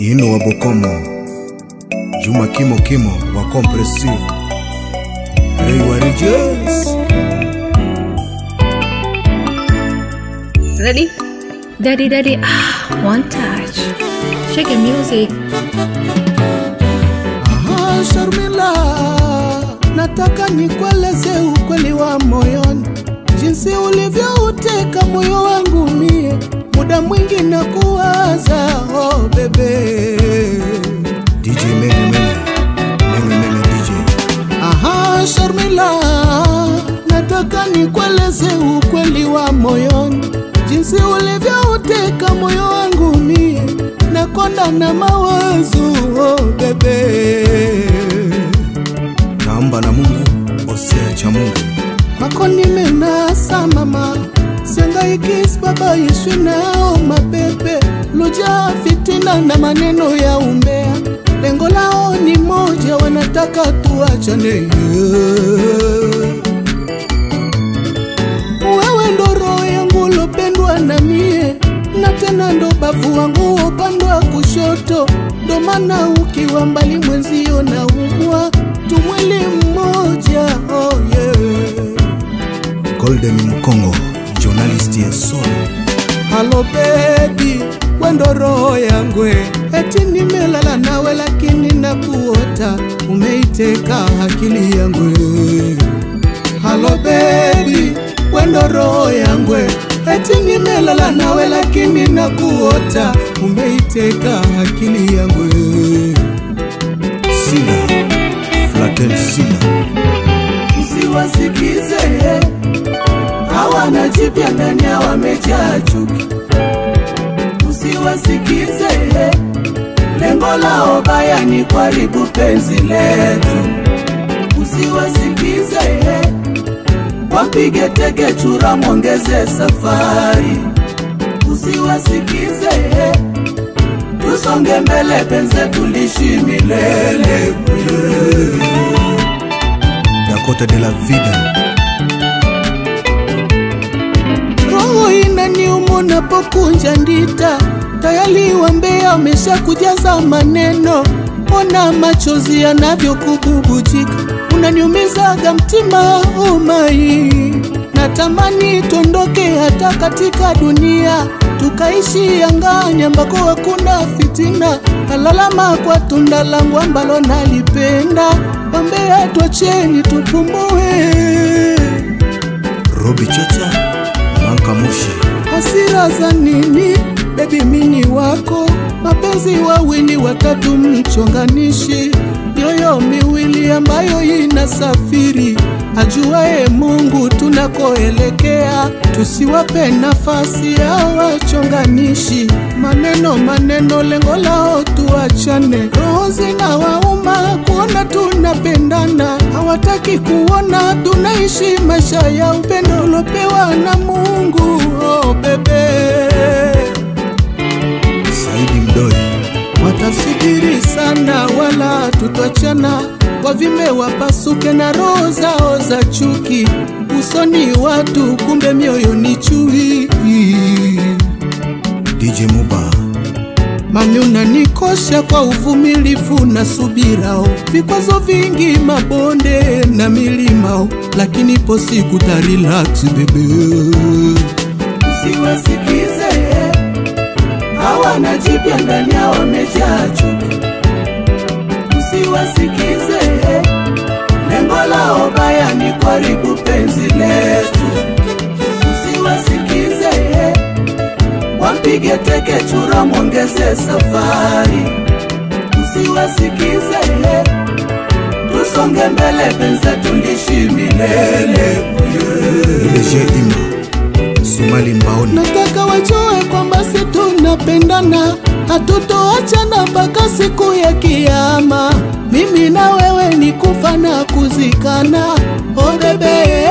Ino wa Bokomo, Juma Kimo Kimo wa Compressive, Ray wa Regens. Ready? Daddy, daddy, ah, one touch. Shake the music. Aha, Sharmila, nataka nikueleze ukweli wa moyoni, jinsi ulivyouteka moyo wangu mie, muda mwingi na kuwaza oh bebe. DJ Menge Menge, Menge Menge DJ. Aha, Sharmila, nataka nikueleze ukweli wa moyoni, jinsi ulivyouteka moyo wangu mie, nakonda na mawazo oh bebe. Naomba na Mungu osea cha Mungu. Kwako nimenasa mama, siangaikis baba Yesu nao mapepe luja fitina na maneno ya umbea, lengo lao ni moja, wanataka tuachane. Wewe ndo roho yangu lopendwa na mie, na tena ndo bavu wangu upande wa kushoto, ndo maana ukiwa mbali mwenzio na umwa tumwili mmoja oh yeah. Golden Mkongo, journalist ya soul. Halo baby, wendo roho yangu, eti nimelala nawe lakini nakuota, umeiteka akili yangu. Halo baby, wendo roho yangu, eti nimelala nawe lakini nakuota, umeiteka akili yangu. Sina, Flatel Sina. Usiwasikize hawana jipya ndani ya wamejaa chuki. Usiwasikize lengo lao baya ni kuharibu penzi letu. Usiwasikize wapige teke chura, mwongeze safari. Usiwasikize tusonge mbele, penzi tulishi milele. Dakota de la Vida. roho inaniuma napokunja ndita, tayari wambea wamesha kujaza maneno, ona machozi yanavyokububujika, unaniumizaga mtima umai, natamani tuondoke hata katika dunia tukaishi angani ambako hakuna fitina, kalalama kwa tunda langu ambalo nalipenda, wambea twacheni tupumue. Robi Chacha, Manka Mushi. hasira za nini? Bebi mini wako, mapenzi wawili watatu, mchonganishi mioyo miwili ambayo inasafiri, ajuaye Mungu tunakoelekea. Tusiwape nafasi ya wachonganishi, maneno maneno, lengo lao tuachane. Roho zinawauma kuona tunapendana, hawataki kuona tunaishi maisha ya upendo ulopewa na Mungu. Oh, bebe Saidi Mdoi. watasubiri sana, wala tutachana, wavime wapasuke na roho zao za chuki, usoni watu, kumbe mioyo ni chui. DJ Muba. Mami unanikosha kwa uvumilivu na subirao, vikwazo vingi, mabonde na milimao, lakini ipo siku ta relax bebe. Usiwasikize hawana jipya ndani yao wamejaa chuki. Usiwasikize lengo lao baya ni kuharibu penzi letu. Usiwasikize wapige teke chura, mwongeze safari. Usiwasikize tusonge mbele, penzi tulishi milele. Ile Ima. Sumali Mbaoni. Nataka wajue kwamba si tunapendana, hatutoachana mpaka siku ya Kiyama. Mimi na wewe ni kufa na kuzikana. Oh bebe,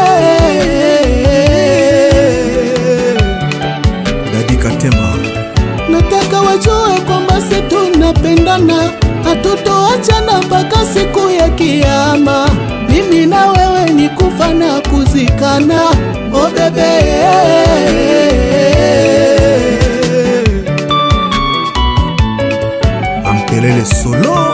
Dadi Katema. nataka wajue kwamba si tunapendana, hatutoachana mpaka siku ya Kiyama. Mimi na wewe ni kufa na kuzikana. Oh bebe solo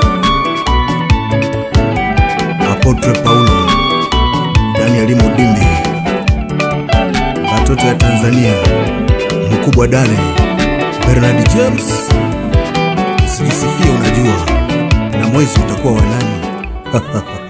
apotre paulo danieli modimbi watoto ya tanzania mkubwa dale bernard james usijisifie unajua na mwezi utakuwa wanani